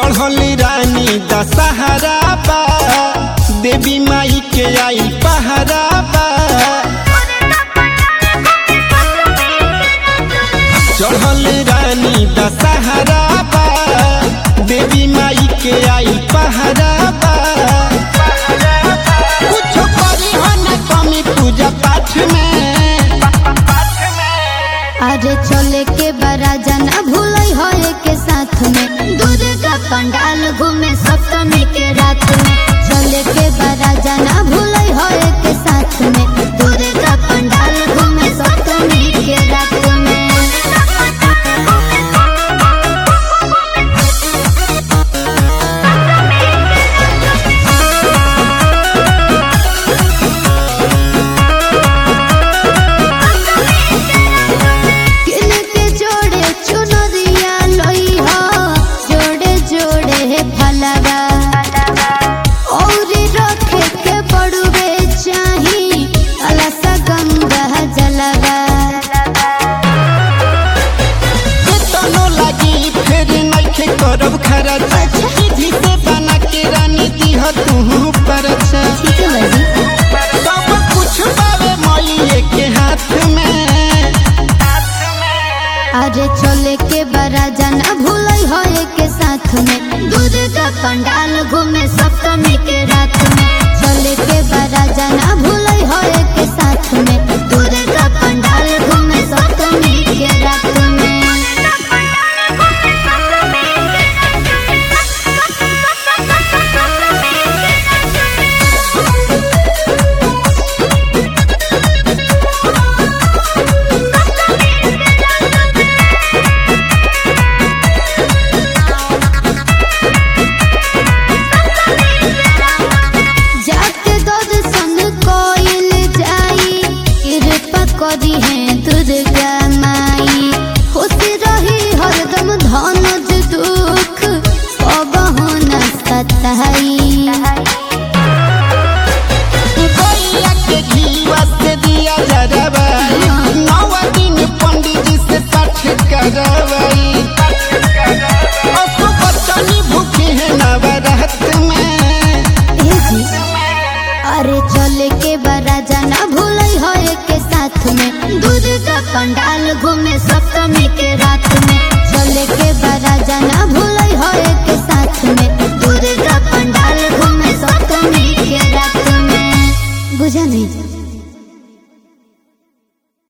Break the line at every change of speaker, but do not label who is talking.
चढ़ल रानी दशहरा बा देवी माई के आई पहरा बा चढ़ल रानी दशहरा बा देवी माई के आई पहरा बा कुछ करी हो न कमी पूजा पाठ में
अरे चले के बड़ा जना भूलई हो के साथ में दूध का पंडाल घूमे सप्तमी के रात में चले के बड़ा जना भूलई हो के साथ में दूध का पंडाल घूमे सप्तमी के रात में किन के जोड़े चुनरिया लई हो जोड़े जोड़े है फलवा औरी रखे के बड़ुए चाही अलस गंगा जलवा
तनो लागी फिर नइखे करब खर्च विधि से बना के रानी दीह तू परछ
ठीक है बाजी
सब कुछ पावे मइए के हाथ में
अरे चले के बड़ा जना भूलई हो के साथ में दूध का पंडाल घूमे सप्तमी के रात में चले के बड़ा जना भूलई हो के साथ में दूध का पंडाल घूमे सप्तमी के रात में जाके दूध संग कोइल जाई कृपा करी है दुर्गा माई खुशी रही हरदम धन दुख अब न सताई
गैया के घीवा से दिया जरबाई नौ दिन पंडित जी से पाठ करवाई असु बच्चनी भूखी है नवरात में
ए जी अरे चले के बड़ा जाना भूलई हो के साथ में दूध का पंडाल घूमे सप्तमी के रात में